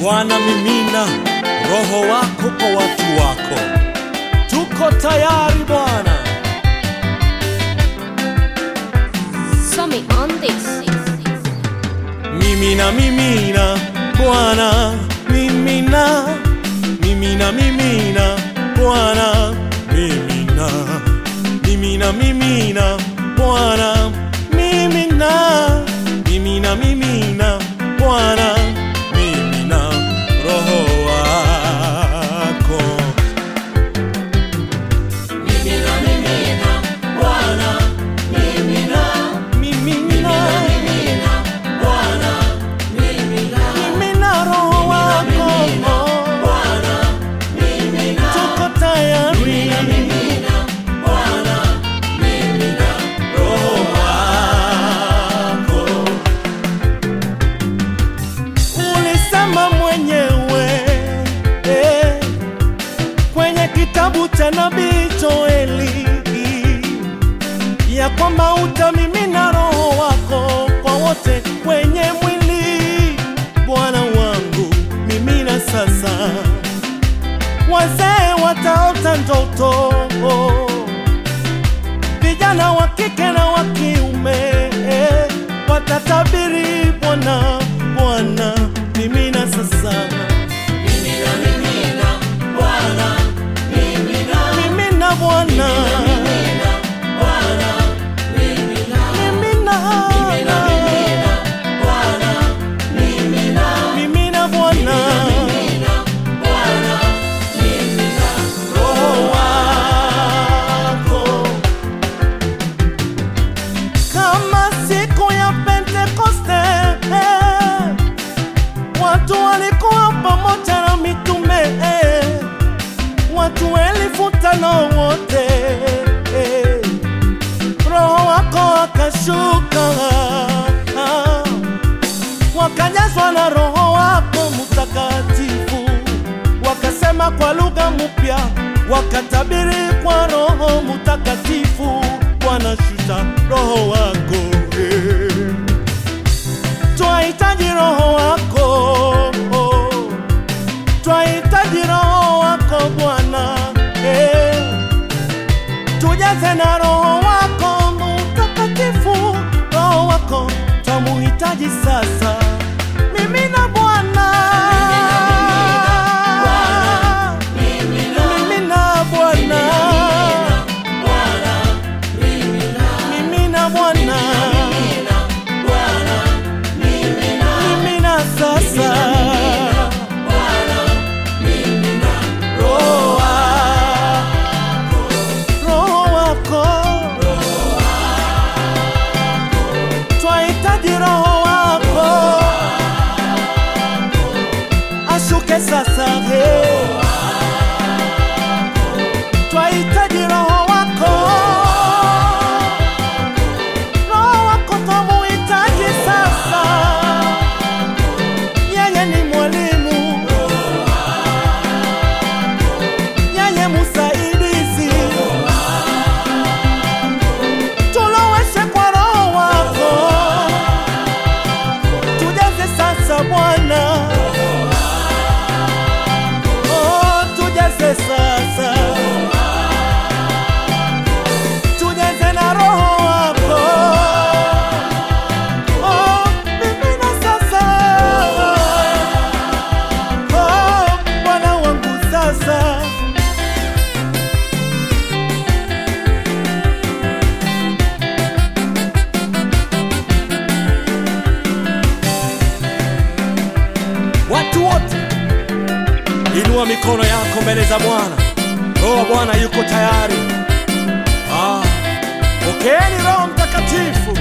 Bwana, mimina roho wako kwa watu wako. Tuko tayari Bwana. Somi on this. Mimina, mimina Bwana, mimina, mimina, mimina Bwana, mimina, mimina, mimina Bwana, mimina, mimina, mimina Bwana, mimina roho wako. Mimina, mimina Bwana, mimina, mimina, mimina Bwana, mimina, mimina roho wako Bwana, mimina, tuko tayari mimina Bwana, mimina roho wako. Ulisema mwenyewe eh, kwenye kitabu cha nabii Joeli ya kwamba utamimina roho wako kwa wote wenye mwili. Bwana wangu, mimina sasa. Wazee wataota ndoto, vijana wa kike na wa kiume watatabiri. Bwana, Bwana, mimina sasa. Mimina, mimina Bwana, mimina, mimina Bwana. Mimina Bwana, Roho wako kama siku ya Pentekoste, eh, watu walikuwa pamoja na mitume, eh, watu elfu tano wote, eh, Roho wako akashuka ah, wakajazwa na Roho wako Mtakatifu, wakasema kwa lugha mpya, wakatabiri kwa Roho Mtakatifu. Bwana, shusha Roho wako eh. Twahitaji Roho wako, twahitaji Roho wako Bwana eh. Tujaze na Roho wako Mtakatifu, Roho wako twamuhitaji sasa. Mimina Bwana, mimina Bwana, mimina Bwana, mimina sasa. Roho wako, Roho wako, twahitaji Roho wako ashuke sasa, he. Twahitaji Roho wako, Roho wako twamuhitaji sasa. Yeye ni mwalimu, yeye musaidizi, tuloweshe kwa Roho wako, tujaze sasa Bwana. Oh, tujaze sasa, tujaze na Roho wako. Oh, mimina sasa. Oh, Bwana wangu sasa. Watu wote Inua mikono yako mbele za Bwana. Roho wa Bwana yuko tayari. Ah, pokeeni Roho Mtakatifu.